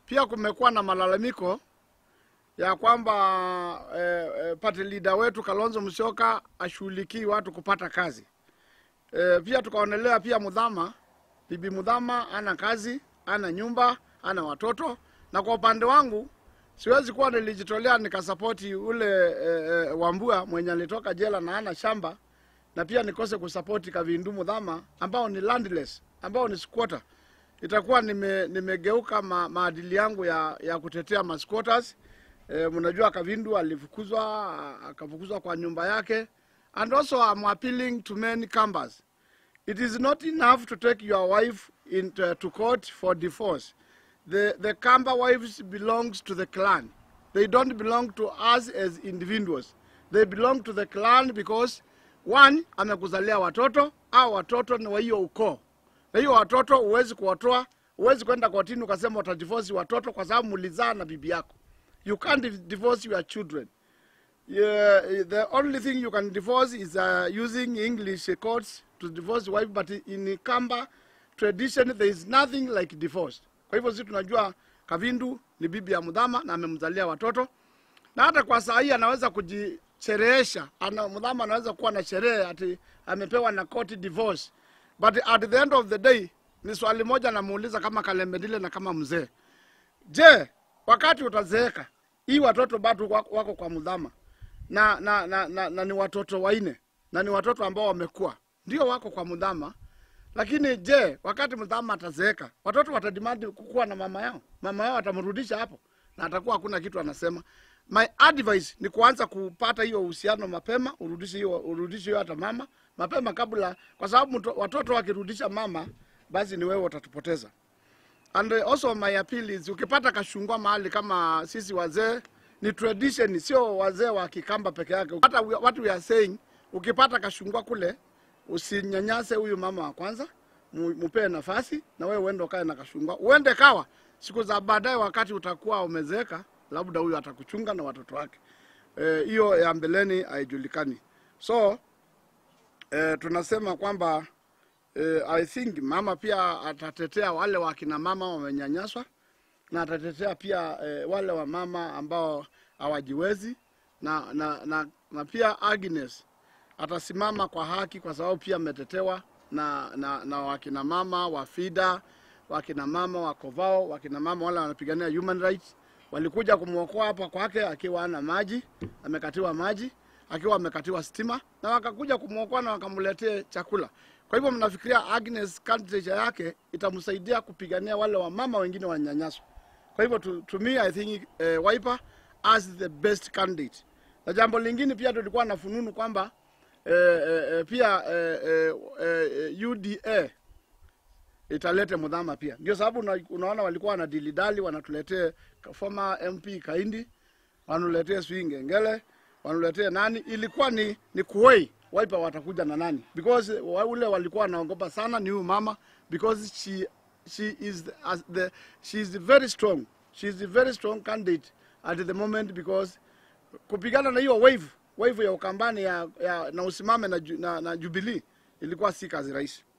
pia kumekuwa na malalamiko ya kwamba eh, eh, party leader wetu Kalonzo Musyoka ashughulikii watu kupata kazi. Eh, pia tukaonelea pia Mudhama, bibi Mudhama ana kazi, ana nyumba, ana watoto, na kwa upande wangu siwezi kuwa nilijitolea nikasapoti ule eh, eh, Wambua mwenye alitoka jela na ana shamba na pia nikose kusapoti Kavindu Mudhama ambao ni landless, ambao ni squatter. Itakuwa nime, nimegeuka ma, maadili yangu ya, ya kutetea ma squatters. E, mnajua Kavindu alifukuzwa a- akafukuzwa kwa nyumba yake and also I'm appealing to many Kambas. It is not enough to take your wife into, to court for divorce. The, the Kamba wives belongs to the clan. They don't belong to us as individuals. They belong to the clan because one, amekuzalia watoto au watoto ni wa hiyo ukoo. Na hiyo watoto huwezi kuwatoa, huwezi kwenda kotini ukasema utadivorce watoto kwa sababu mlizaa na bibi yako. You can't div- divorce your children. Yeah, the only thing you can divorce is uh, using English courts to divorce wife, but in Kamba tradition there is nothing like divorce. Kwa hivyo sisi tunajua Kavindu ni bibi ya Mudhama na amemzalia watoto, na hata kwa saa hii anaweza kujisherehesha. Ana, Mudhama anaweza kuwa na sherehe ati amepewa na court divorce, but at the end of the day ni swali moja namuuliza kama Kalembedile na kama mzee Je, wakati utazeeka hii watoto bado wako, wako kwa mudhama na na, na, na, na ni watoto waine na ni watoto ambao wamekuwa ndio wako kwa mudhama, lakini je, wakati mudhama atazeeka watoto watadimandi kukuwa na mama yao, mama yao atamrudisha hapo na atakuwa hakuna kitu anasema. My advice ni kuanza kupata hiyo uhusiano mapema, urudishe hiyo urudishe hiyo hata mama mapema kabla, kwa sababu mto- watoto wakirudisha mama, basi ni wewe utatupoteza. And uh, also my appeal is ukipata kashungwa mahali kama sisi wazee ni tradition, sio wazee wa Kikamba peke yake. Hata we- what we are saying, ukipata kashungwa kule usinyanyase huyu mama wa kwanza, mu- mupee nafasi na wewe uende ukae na kashungwa, uende kawa siku za baadaye, wakati utakuwa umezeeka, labda huyu atakuchunga na watoto wake. Eh, Hiyo ya mbeleni haijulikani, so eh, tunasema kwamba eh, I think mama pia atatetea wale wakina mama wamenyanyaswa na atatetea pia eh, wale wa mama ambao hawajiwezi na, na, na, na pia Agnes atasimama kwa haki kwa sababu pia ametetewa na, na, na wakina mama wa FIDA, wakina mama wa Kovao, wakina mama wale wanapigania human rights walikuja kumwokoa hapa kwake akiwa ana maji, amekatiwa maji, akiwa amekatiwa stima, na wakakuja kumwokoa na wakamletea chakula. Kwa hivyo mnafikiria Agnes candidature yake itamsaidia kupigania wale wamama wengine wanyanyaswa. Kwa hivyo to, to me I think uh, Wiper as the best candidate. Na jambo lingine pia tulikuwa na fununu kwamba eh, eh, eh, pia eh, eh, eh, UDA italete mudhama pia. Ndio sababu una, unaona walikuwa wanadilidali wanatuletea former MP Kaindi, wanuletee sijui Ngengele, wanuletee nani, ilikuwa ni ni kuwei Wiper watakuja na nani, because wa- ule walikuwa wanaogopa sana ni huyu mama because she she is the, as the she is very strong she is a very strong candidate at the moment because kupigana na hiyo wave wave ya Ukambani ya, ya, na usimame na, ju- na, na Jubilee ilikuwa si kazi rahisi.